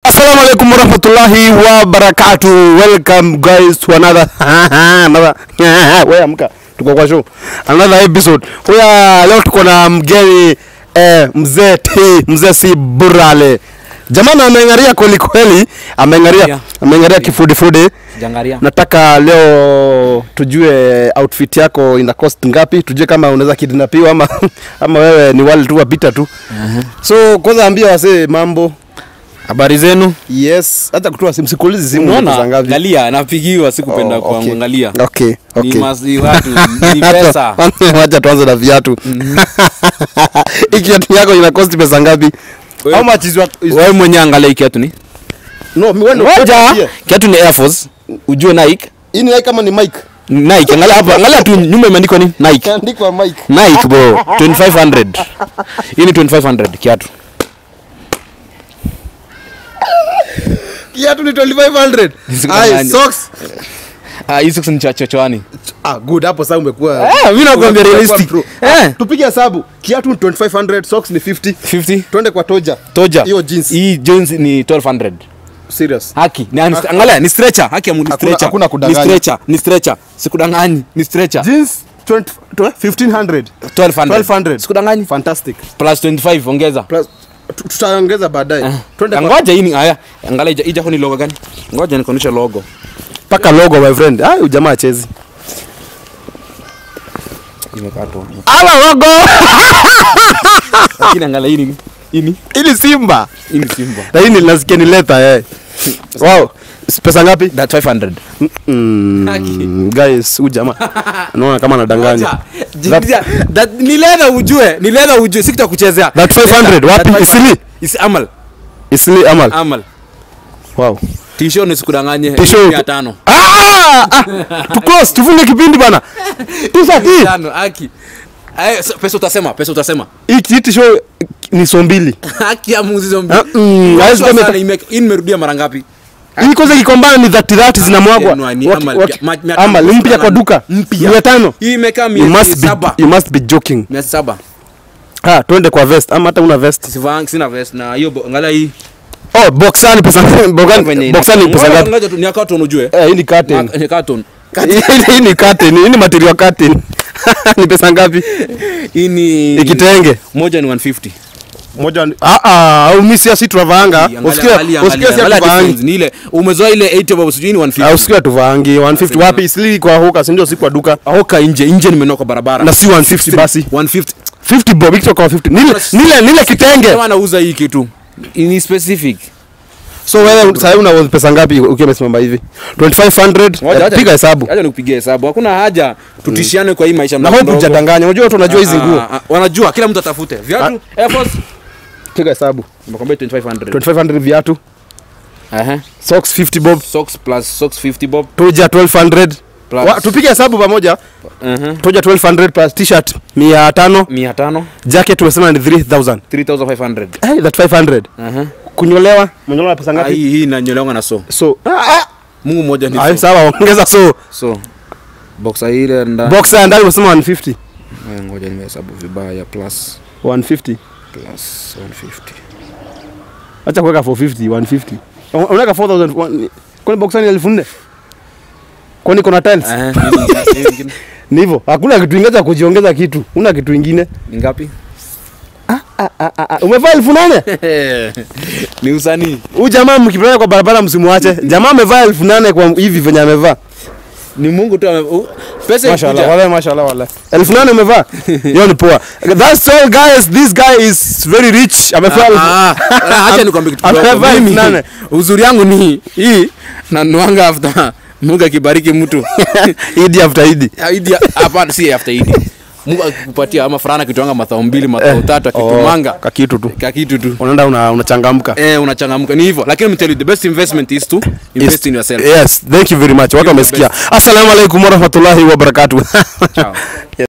Assalamu alaikum warahmatullahi wabarakatuh. Welcome guys to another another wewe amka. Tuko kwa show. Another episode. Huya leo tuko na mgeni eh, mzee T, mzee si burale. Jamani ameng'aria kweli kweli, ameng'aria Yeah. ameng'aria kifudifudi. Jangaria. Nataka leo tujue outfit yako ina cost ngapi, tujue kama unaweza kidnapiwa ama ama wewe ni wale tu wapita tu. So kwanza ambia wasee mambo. Habari zenu? Yes, hata kutoa simu sikuulizi simu ni pesa Unaona? ngapi. Galia napigiwa sikupenda Oh, okay. kuangalia. Okay, Ni okay. masi watu ni pesa. Wacha tuanze na viatu. Hii kiatu yako ina cost pesa ngapi? Wewe- How much is your is Wewe mwenyewe angalia hii kiatu ni. No, mi wewe Ngoja. yeah. Kiatu ni Air Force. Ujue Nike. Hii ni like kama ni mic. Nike. Angalia hapa. Angalia tu nyuma imeandikwa ni Nike. Kaandikwa mic. Nike bro. 2500. Hii ni 2500 kiatu. Kiatu ni 2500. Nisikudanganye. Ai, socks. Ah, hii socks ni cha chochoani. Ah, good. Hapo sasa umekuwa. Eh, mimi nakwambia umekuwa realistic. pro. Eh. Tupige hesabu. Kiatu ni 2500, socks ni 50. 50. Twende kwa toja. Toja. Hiyo jeans. Hii jeans ni 1200. Serious. Haki. Ni, angalia ni stretcher. Haki ya mu- ni Hakuna- stretcher. hakuna Ni kudanganya. stretcher. Ni stretcher. Sikudanganyi. Ni stretcher. Jeans 20 1500. 1200. 1200. Sikudanganyi. Fantastic. Plus 25 ongeza. Plus tu- tutaongeza baadaye. Twende kwa Ngoja hii ni haya. Angalia ija- ija ni logo gani? Ngoja nikuonyeshe logo. paka logo my friend. Ah, huyu jamaa chezi. Imekatwa. Ala logo. Lakini angalia hii ni hii ni Ili Simba. hii ni Simba. Na hii ni nasikia ni letter eh. Wow. S- Pesa ngapi? That 500. Mm, guys, huyu jamaa naona kama anadanganya. That, that, ni leather ujue, ni leather ujue, sikita kuchezea. That 500 wapi? That Isili. Is Amal. Isili Amal. Amal. Wow. Tisho ni sikudanganye. T-shirt. 500. Ah! ah! Tu close, tufunge kipindi bana. T-shirt hii. Tano, haki. Ay, so- pesa utasema, pesa utasema. Hii kitu show ni so mbili. Haki ya Mungu hizo Ah, mbili. mm, Kwa hawezi sure kuwa sana, ime- ime- hii nimerudia mara ngapi? Hii kwanza kikombana ni 30 30 zinamwagwa. Ni- ni Waki- Amal, waki- mia- mia tano. Amal mpya kwa duka. Mpya. 500. Hii imekaa You miezi must be saba. you must be joking. Miezi saba. Ah, twende kwa vest ama hata una vest. Sivang, sina vest na hiyo bo- angalia hii. Oh, boxani pesa boxani boxani pesa Ngoja- ngapi? ngoja tu, ni ya carton ujue. Eh, hii ni curtain. Na- ni carton. Hii- Hii ni curtain, hii ni material curtain. Ni pesa ngapi? Hii ni Ikitenge. moja ni 150. Moja ni ah ah, au mimi si tuvaanga. Angalia- Usikia angalia- usikia si angalia tuvaangi. difference. Ni ile umezoea ile 80 bob sijui ni Ah, 150. usikia tuvaangi 150 wapi? Isili kwa huka, si ndio si kwa duka. Ahoka nje, nje nimenua kwa barabara. Na si 150 basi. 150. 50 bob ikitoka kwa 50. Nile nile nile kitenge. Kama anauza hii kitu. Ni specific. So wewe sasa una pesa ngapi ukiwa umesimama hivi? 2500. Ngoja, Eh, acha- Piga hesabu. Acha nikupigie hesabu. Hakuna haja tutishiane kwa hii maisha Na mdogo hope mdogo. hujadanganya. Unajua watu wanajua hizi Ah, nguo. ah, ah, Wanajua kila mtu atafute. Viatu Air Force. Piga hesabu. Nimekwambia 2500. 2500 viatu. Aha. Socks 50 bob. Socks plus socks 50 bob Toja 1200. plus Wa, tupige hesabu pamoja. Aha. Toja 1200 plus t-shirt 500. 500 Jacket tumesema ni 3000. 3500. Hey, that 500. Aha. Kunyolewa, kunyolewa pesa Ah, ngapi? Hii hii inanyolewa na so. So, ah, ah. Mungu mmoja ni Ay, so. sawa, ongeza so. So. Boxa ile ndani. Boxer ndani umesema 150. Eh, Ngoja nimehesabu vibaya plus 150. plus 150. Acha kuweka 450, 150. Un- Unaweka 4000. one- Kwani boxer ni 1400? Kwani kuna tiles? Eh, nini- nini ingine? Ni hivyo. Hakuna kitu ingine cha kujiongeza kitu. Una kitu ingine. Ni ngapi? Ah, ah, ah. Umevaa 1800? Ni usanii. Huyu jamaa mkipeleka kwa barabara msimuache. Jamaa amevaa 1800 kwa hivi venye amevaa. Ni Mungu tu ame u- pesa Mashallah, ikuja. wallahi mashallah wallahi. Elfu nane umevaa? Hiyo ni poa. That's all guys. This guy is very rich. Amevaa elfu- Ah, ah, acha nikwambie kitu Amevaa kidogo. elfu Mimi nane. uzuri yangu ni hii nanuanga after Mungu akibariki mtu. Idi after Idi. Ah, Idi hapana si after Idi. Mungu akikupatia ama fulana kituanga mathao mbili mathao tatu akitumanga ka kitu tu. kakitu tu. Unaenda una unachangamka. Eh, unachangamka ni hivyo. Lakini mtell you the best investment is to invest in yourself. Yes, thank you very much. Watu the wamesikia. Assalamu alaikum warahmatullahi wabarakatuh. Ciao.